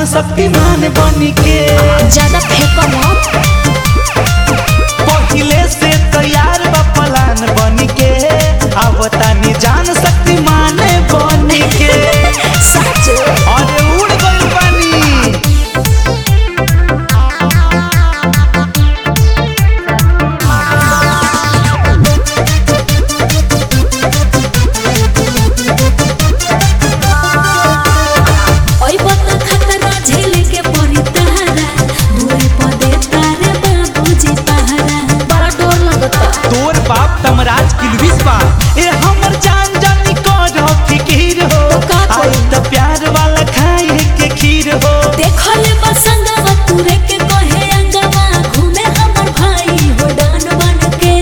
जान शक्तिमान बनी के ज्यादा फेंको मत पहिले से तैयार बा प्लान बनी के आवतानी जान शक्तिमान बनी के सच अरे उड़ गइल बानी ओई बता खतरा झेले के पड़ी तहरा दूरी पर दे तारे बाबूजी पहरा बड़ा डर लगता तोर बाप तमराज किलबिस बा ए हमर जान जानी कर फिकीर हो तो का करी? आई त प्यार वाला खाए के खीर हो देखले बसंगवा तुरे के कहे अंगवा घूमे हमर भाई हो डान बन के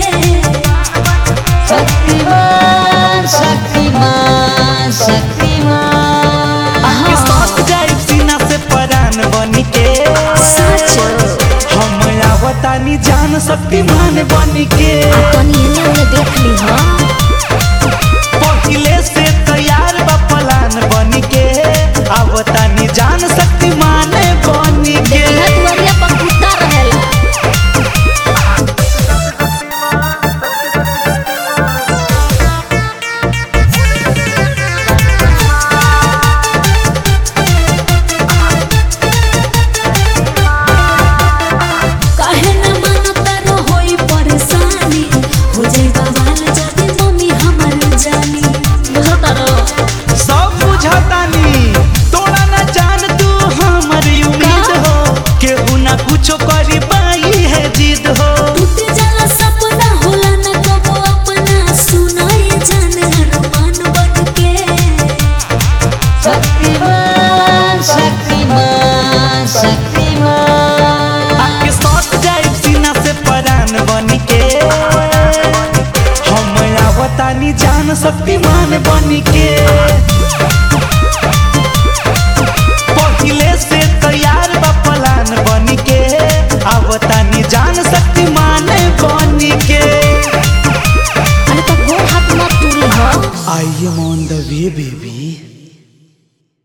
शक्तिमान शक्तिमान शक्तिमान के साथ जाए सीना से परान बनी के सच हम आवतानी जान शक्तिमान बनी के तनी एने ओने देख ली हां पहिले से तैयार बा प्लान बनी के आवतानी जान शक्तिमान बनी के देखला दुआरिया पर कुत्ता रहेला काहे न मानता रो होई परेशानी हो जाई बवाल जदी मम्मी हमर जानी बुझता रो सब बुझतानी तोरा न जान तू हमर उम्मीद का? हो केहू ना कुछो करी पाई है जिद हो टूट जाला सपना होला न कबो अपना सुनाई जाने अरमान बन के शक्तिमान शक्तिमान शक्तिमान आके सट जाए सीना से परान बनी के हम आवतानी जान शक्तिमान बनी के पहिले से तैयार बा प्लान बनी के आवतानी जान शक्तिमान बनी के अरे तो गोड़ हाथ मत टूरी हो I'm on the way baby